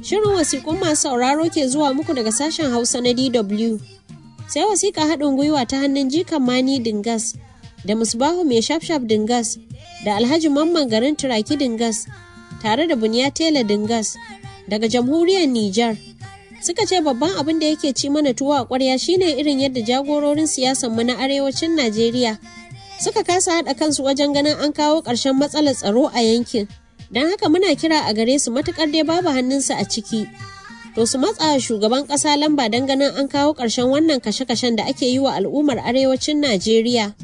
Shirin wasiƙun masu sauraro ke zuwa muku daga sashen Hausa na DW. Sai wasiƙa haɗin gwiwa ta hannun jikan Mani Dingas da Musbahu mai shafshaf Dingas da Alhaji Mamman garin Turaki Dingas tare da Buniya Tela Dingas daga jamhuriyar Nijar. Suka ce babban abin da yake ci mana tuwo a ƙwarya shine irin yadda jagororin siyasanmu na arewacin Najeriya suka kasa haɗa kansu wajen ganin an kawo ƙarshen matsalar tsaro a yankin. Don haka muna kira a gare su matuƙar dai babu hannunsu a ciki. To su matsa shugaban ƙasa lamba don ganin an kawo ƙarshen wannan kashe-kashen da ake yi wa al'ummar arewacin Najeriya.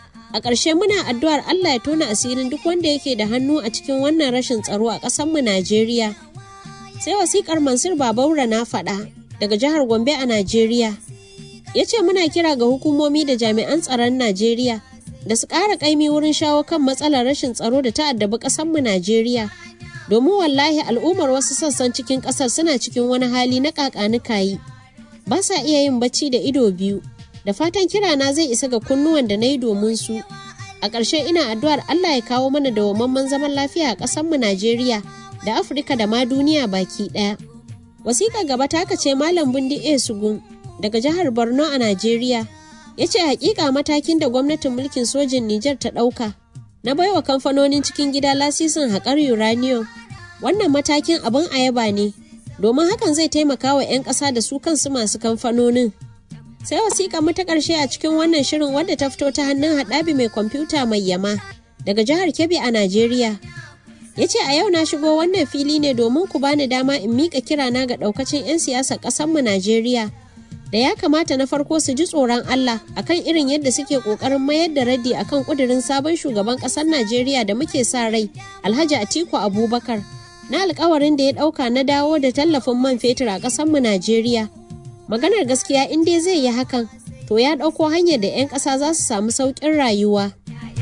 A ƙarshe muna addu'ar Allah ya tona asirin duk wanda yake da hannu a cikin wannan rashin tsaro a ƙasarmu Najeriya. Sai wasiƙar Mansur Babaura na faɗa daga jihar Gombe a Najeriya. Ya ce muna kira ga hukumomi da jami'an tsaron Najeriya da su ƙara ƙaimi wurin shawo kan matsalar rashin tsaro da ta addabi ƙasarmu Najeriya. Domin wallahi al'ummar wasu sassan cikin ƙasar suna cikin wani hali na ƙaƙanikayi. Ba sa iya yin bacci da ido biyu. Da fatan kirana zai isa ga kunnuwan da na yi domin su. A ƙarshe ina addu'ar Allah ya kawo mana dawwammamen zaman lafiya a ƙasarmu Najeriya da Afirka da ma duniya baki ɗaya. Wasiƙar gaba ta ce Malam Bundi A. Sugun daga jihar Borno a Najeriya. ya ce hakika matakin da gwamnatin mulkin sojin Nijar ta ɗauka na baiwa kamfanonin cikin gida lasisin haƙar uranium wannan matakin abin ayaba ne domin hakan zai taimaka wa 'yan ƙasa da su kansu masu kamfanonin sai wasiƙa mu ta ƙarshe a cikin wannan shirin wadda ta fito ta hannun haɗabi mai kwamfuta mai yama daga jihar Kebbi a Najeriya ya ce a yau na shigo wannan fili ne domin ku bani dama in miƙa kirana ga ɗaukacin 'yan siyasar ƙasarmu Najeriya da ya kamata na farko su ji tsoron Allah akan irin yadda suke kokarin mayar da raddi akan kudirin sabon shugaban kasar Najeriya da muke sa rai Alhaji Atiku Abubakar na alkawarin da ya dauka na dawo da tallafin man fetur a kasar mu Najeriya maganar gaskiya in dai zai yi hakan to ya dauko hanyar da 'yan kasa za su samu sauƙin rayuwa